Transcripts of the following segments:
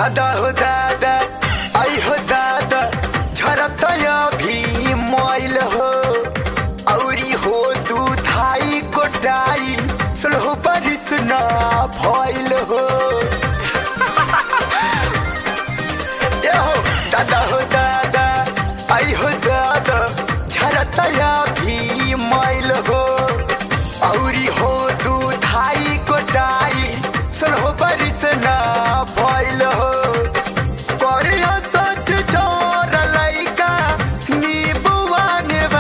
दादा हो दादा आई हो दादा झरतया भी मोइल हो औरी हो दूधाई कोटाई सुलहो बारिश ना भइल हो ए हो दादा हो दादा आई हो दादा झरतया भी मोइल हो औरी हो दूधाई कोटाई सुलहो बारिश ना भइल हो करिया सच छोर लइका नीबुआ नेवा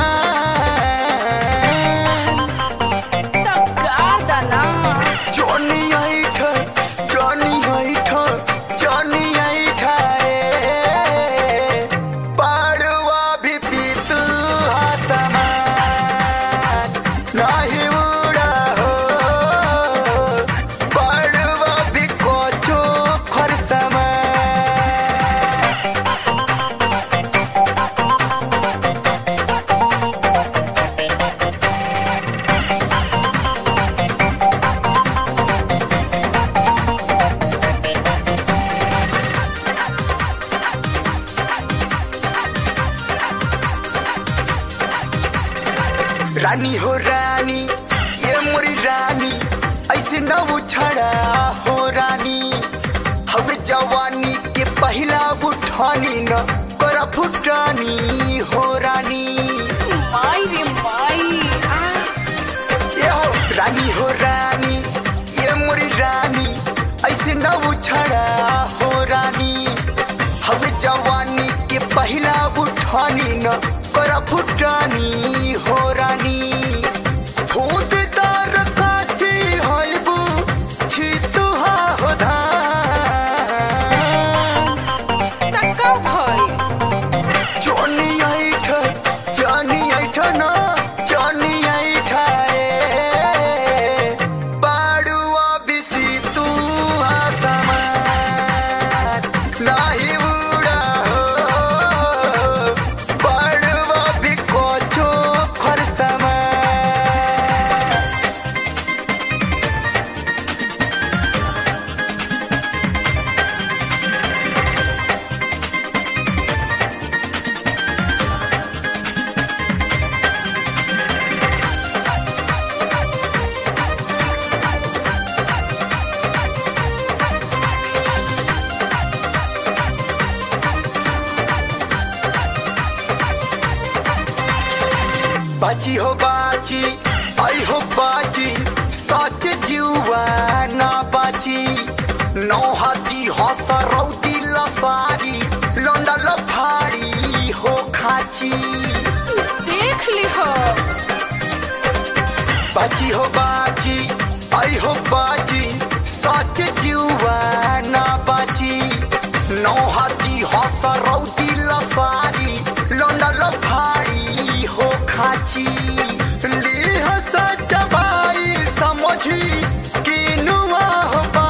तगादा ना Johnny Aita, Johnny Aita, Johnny Aita, पाड़वा भी पीतू आसमान नाही उड़ा हो पाड़वा भी कोचो खरसमान रानी हो रानी ये मोरी रानी ऐसे न उछड़ा हो रानी हवे जवानी के पहला उठानी न कर फुटानी हो रानी माई रे माई आ, ये हो रानी हो रानी ये मोरी रानी ऐसे न उछड़ा हो रानी हवे जवानी के पहला उठानी न कर फुटानी हो रानी खुद तार काची होइबू छी तुहा हो धान तका भई Johnny Aita, Johnny Aita na, Johnny Aita eh. पाडुआ बिसी तू आसमान नाही उडा हो पाडुआ भी कोचो खरसमान बाची हो बाची आई हो बाची सच जीवा ना बाची नौ हाथी हंस रौती लसारी लंडा लफाड़ी हो खाची देख ली हो बाची हो बाची आई हो बाची सच जीवा ना बाची नौ हाथी हंस रौती लसारी लंडा लफाड़ी हो खाची ली हसा चबाई समझी किनुआ हो पा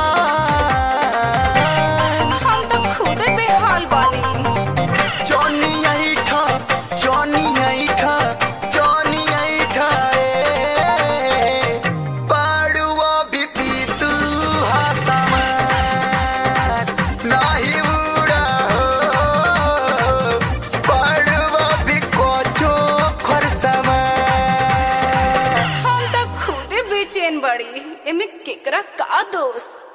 हम तो खुदे बेहाल बानी Johnny Aita, Johnny Aita, Johnny Aita, eh. पाडुआ भी पीतू आसमान नाही उडा हो पाडुआ भी कोचो खरसमान हम तो खुदे बेचैन बड़ी एमे केकरा का दोष